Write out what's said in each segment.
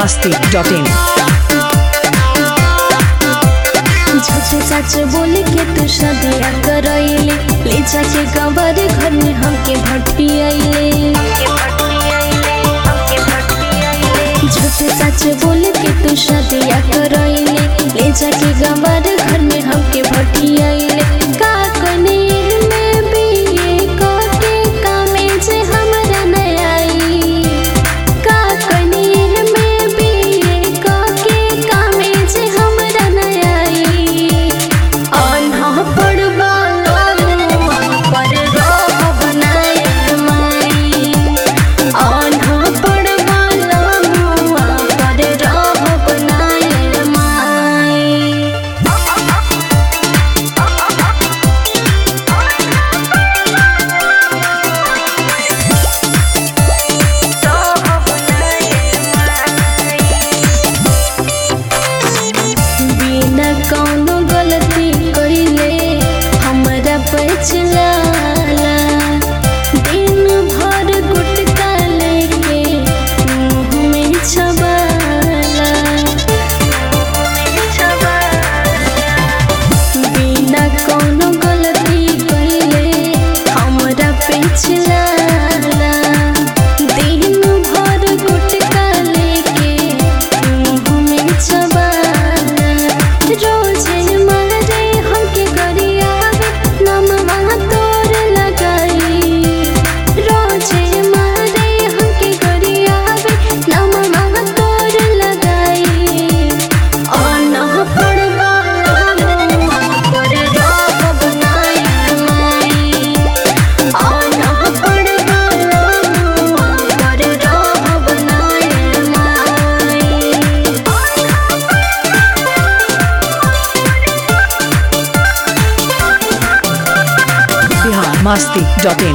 masti.in झूठे सच बोल के तू शादिया करैले ले जाके गंवर घर में हमके भटियाइले झूठे सच बोल के तू शादिया करैले ले जाके गंवर घर में हमके भटियाइले का कने में बीए के कामे जे हमरा न आई का कने में बीए के कामे जे हमरा न आई अनहा पड़वा पर रोह बनाए माई अनहा पड़वा पर रोह बनाए माई बिना कौनो गलती कइले हमरा पछलाला दिन भर गुटका लेके मुंह में छबाला बिना कौनो गलती कइले हमरा पछलाला दिन भर गुटका लेके मुंह में छबाला रोजे मारे हमके गरियावे नमवा तोर लगाई रोजे मारे हमके गरियावे नमवा तोर लगाई अनह पड़वा पर रोह बनाई माई अनह पड़वा पर रोह बनाई माई Bihar masti.in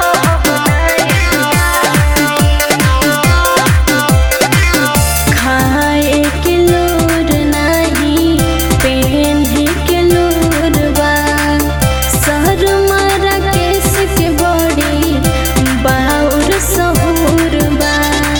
खाए के लोर नाही पहने के लोर बा सर मारा केस के बड़ी बाउर सहूर बा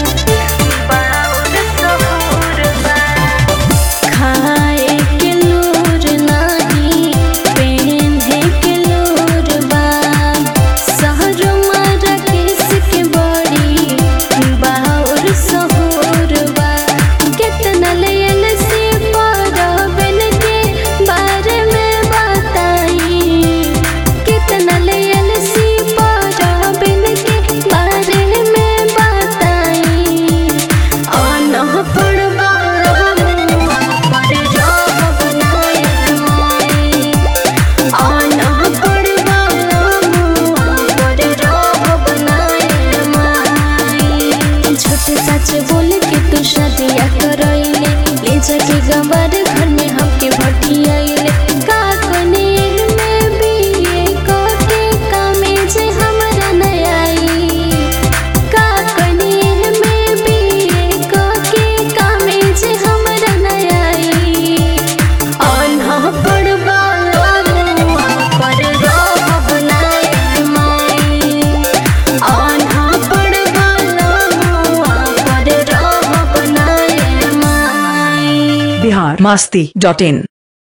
खाए के लोर नाही पहने के लोर बा सहर मारा केस के बड़ी बाउर सहूर बा कितना लेल से परबन के बारे में बताई कितना लेल से परबन के बारे में बताई अनह पड़वा पर रोह बनाए माई अनह पड़वा पर रोह बनाए माई झूठ सच बोल के तू शादिया करैले ले जाके गंवर घर में हमके भटियाइले का कने में बीए के कामे जे हमरा न आई का कने में बीए के कामे जे हमरा न आई अनह पड़वा पर रोह बनाए माई अनह पड़वा पर रोह बनाए माई Bihar masti.in